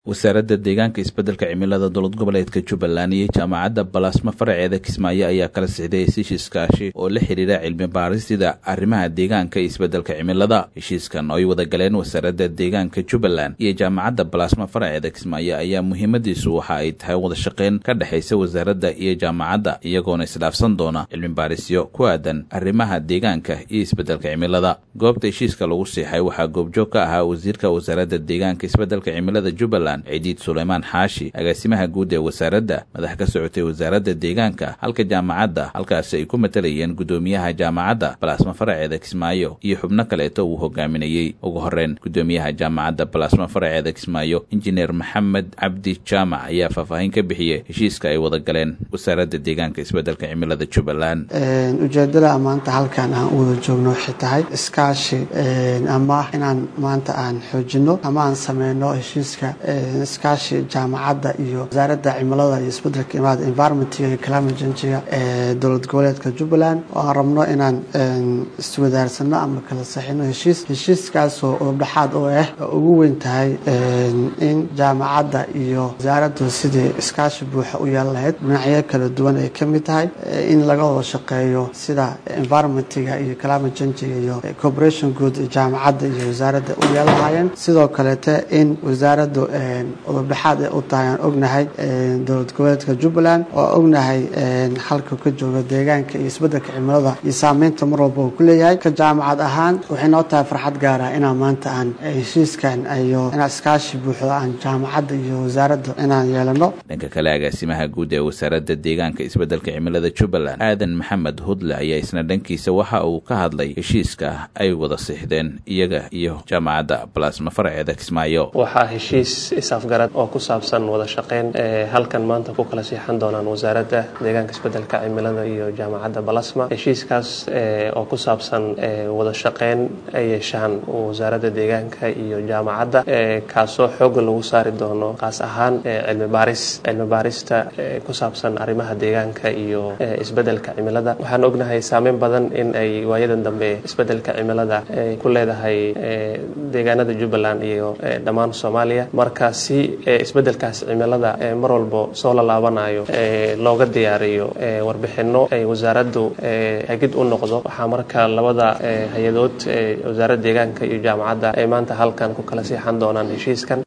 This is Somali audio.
wasaaradda deegaanka isbeddelka cimilada dowlad goboleedka jubbaland iyo jaamacadda balaasma faraceeda kismaayo ayaa kala sixday hesiish iskaashi oo la xidhiira cilmi baarisida arrimaha deegaanka iyo isbeddelka cimilada heshiiskan oo ay wada galeen wasaaradda deegaanka jubbaland iyo jaamacadda balaasma faraceeda kismaayo ayaa muhiimadiisu waxa ay tahay wada shaqayn ka dhexaysa wasaaradda iyo jaamacadda iyagoona isdhaafsan doona cilmi baarisyo ku aadan arrimaha deegaanka iyo isbeddelka cimilada goobta heshiiska lagu siixay waxaa goobjoog ka ahaa wasiirka wasaaradda deegaanka isbeddelka cimilada jubbaland ciidiid suleymaan xaashi agaasimaha guud ee wasaaradda madax ka socotay wasaaradda deegaanka halka jaamacadda halkaasi ay ku matalayeen guddoomiyaha jaamacadda balaasma faraceeda kismaayo iyo xubno kaleeto uu hogaaminayey ugu horreyn guddoomiyaha jaamacadda balaasma faraceeda kismaayo injineer maxamed cabdi jaamac ayaa faahfaahin ka bixiyey heshiiska ay wada galeen wasaaradda deegaanka isbeddelka cimilada jubbaland ujeedada maanta halkan aan u wada joogno waxay tahay iskaashi ama inaan maanta aan xoojino ama aan sameyno heshiiska iskaashi jaamacadda iyo wasaaradda cimilada iyo isbedelka imaada environmentiga iyo climate changiga ee dowlad goboleedka jubbaland oo aan rabno inaan iswadaarsano ama kala saxino heshiis heshiiskaasoo udubdhaxaad oo ah oo ugu weyn tahay in jaamacadda iyo wasaaraddu sidii iskaashi buuxa u yeelan lahayd dhinacyo kala duwan ay ka mid tahay in laga wada shaqeeyo sida environmentiga iyo climate changiga iyo corporation good jaamacadda iyo wasaaradda u yeelan lahaayeen sidoo kaleete in wasaaraddu udubdhaxaad ay u tahay aan ognahay dowlad goboleedka jubbaland oo ognahay halka ka jooga deegaanka iyo isbeddelka cimilada iyo saameynta mar walba uu ku leeyahay ka jaamacad ahaan waxay noo tahay farxad gaara inaan maanta aan heshiiskan iyo inaan iskaashi buuxdo aan jaamacadda iyo wasaaradda inaan yeelano dhanka kale agaasimaha guud ee wasaaradda deegaanka isbeddelka cimilada jubbaland aadan maxamed hudle ayaa isna dhankiisa waxa uu ka hadlay heshiiska ay wada sixdeen iyaga iyo jaamacadda balaasma faraceeda kismaayo isafgarad oo ku saabsan wada shaqeyn halkan maanta ku kala siixan doonaan wasaaradda deegaanka isbeddelka cimilada iyo jaamacadda balasma heshiiskaas oo ku saabsan wada shaqeyn ay yeeshaan wasaaradda deegaanka iyo jaamacadda kaasoo xooga lagu saari doono kaas ahaan cilmi baaris cilmi baarista ku saabsan arrimaha deegaanka iyo isbeddelka cimilada waxaan ognahay saameyn badan in ay waayadan dambe isbeddelka cimilada ku leedahay deegaanada jubbaland iyo dhammaan soomaaliya marka si isbeddelkaas cimilada mar walbo soo lalaabanayo looga diyaariyo warbixino ay wasaaraddu hagid u noqdo waxaa marka labada hay-adood wasaaradda deegaanka iyo jaamacadda ay maanta halkan ku kala siixan doonaan heshiiskan